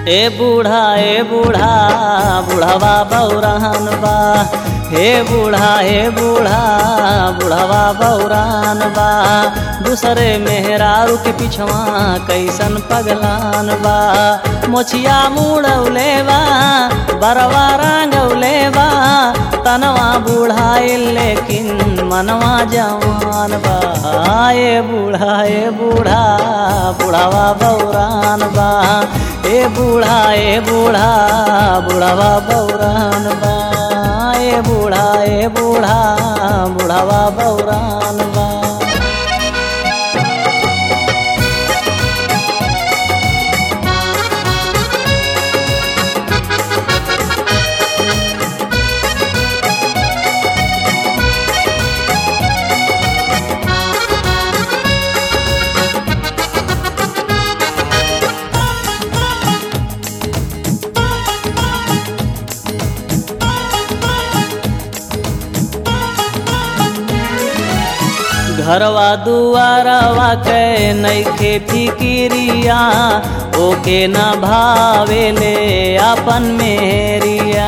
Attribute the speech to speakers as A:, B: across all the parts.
A: ए बूढ़ा ए बूढ़ा बूढ़वा बौरान बा हे बूढ़ा हे बूढ़ा बूढ़वा बौरान बा दूसरे मेहरारू के पिछवा कैसन पगलान बा मोछिया मुड़ौले बा बरवा रंगौले बा तनवा बूढ़ाइल लेकिन मनवा जवान बा ए बूढ़ा ए बूढ़ा बूढ़वा बौरान बा ए बूढ़ा ए बूढ़ा बूढ़वा बौरान बा ए बूढ़ा ए बूढ़ा बूढ़वा बौरान बा घरवा दुआरवा के नैखे फिकिरिया ओके न भावेले अपन मेरिया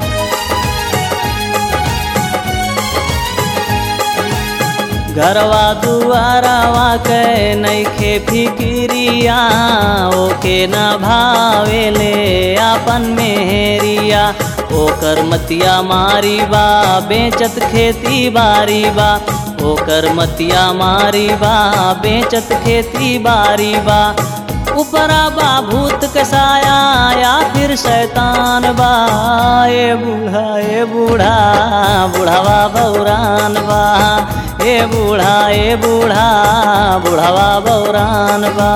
A: घरवा दुआरवा के नैखे फिकिरिया ओके न भावेले अपन मेहरिया ओकर मतिया मारी बा बेचत खेती बारी बा ओकर मतिया मारी बा बेचत खेती बारी बा ऊपरा बा भूत कसाया या फिर शैतान बा ए बूढ़ा ए बूढ़ा बूढ़ावा बौरान बा ए बूढ़ा ए बूढ़ा बूढ़ावा बौरान बा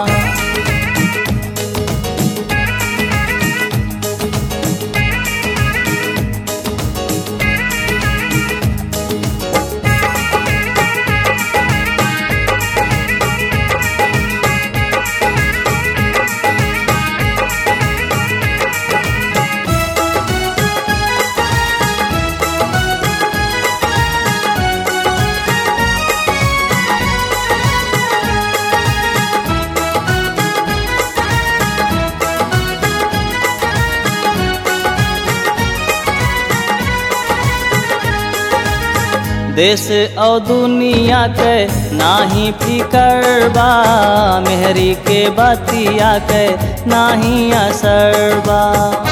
A: देश और दुनिया के नाही फिकर बा मेहरी के बतिया के नाही असर बा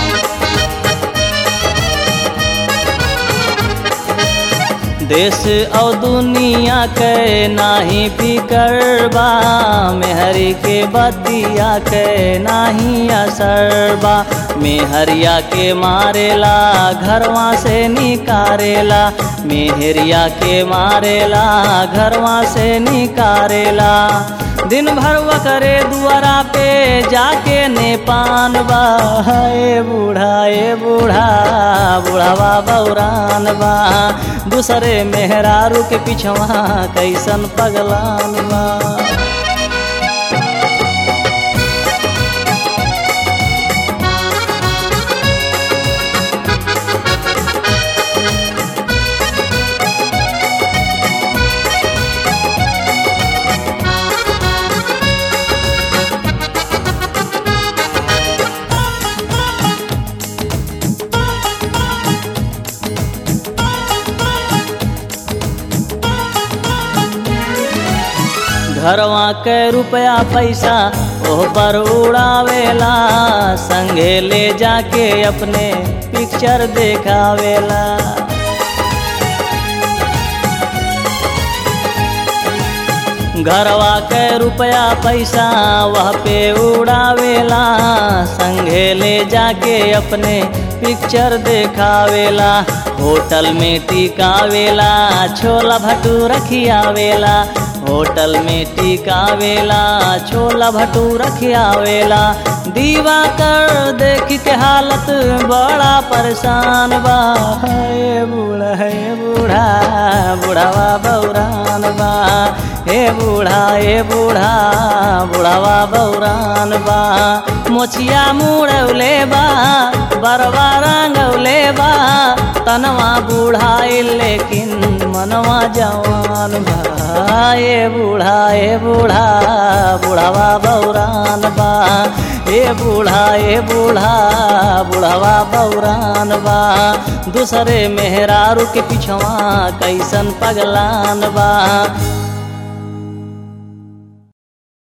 A: देश और दुनिया के नाही फिकर बा मेहरी के बतिया के नाही असर बा मेहरिया के मारेला घरवा से निकारेला मेहरिया के मारेला घरवा से निकारेला दिन भर वो करे दुआरा पे जाके ने पान बा ए बूढ़ा ए बूढ़ा बूढ़ावा बौरान बा दूसरे मेहरारू के पिछवा कैसन पगलान बा घरवा के रुपया पैसा ओह पर उड़ावेला संगे ले जाके अपने पिक्चर देखावेला घरवा के रुपया पैसा वह पे उड़ावेला संगे ले जाके अपने पिक्चर देखावेला होटल में टिकावेला छोला भटूरा खियावेला होटल में टिकावेला छोला भटूरा खियावेला दीवा कर देखी के हालत बड़ा परेशान बा हे बूढ़ा हे बूढ़ा बूढ़ावा बौरान बा ए बूढ़ा ए बूढ़ा बुढ़ावा बौरान बा मोछिया मुड़ौले बा बरवा रंगौले बा तनवा बूढ़ाई लेकिन मनवा जवान बा ए बूढ़ा ए बूढ़ा बुढ़ावा बौरान बा ए बूढ़ा ए बूढ़ा बुढ़ावा बौरान बा दूसरे मेहरारू के पिछवा कैसन पगलान बा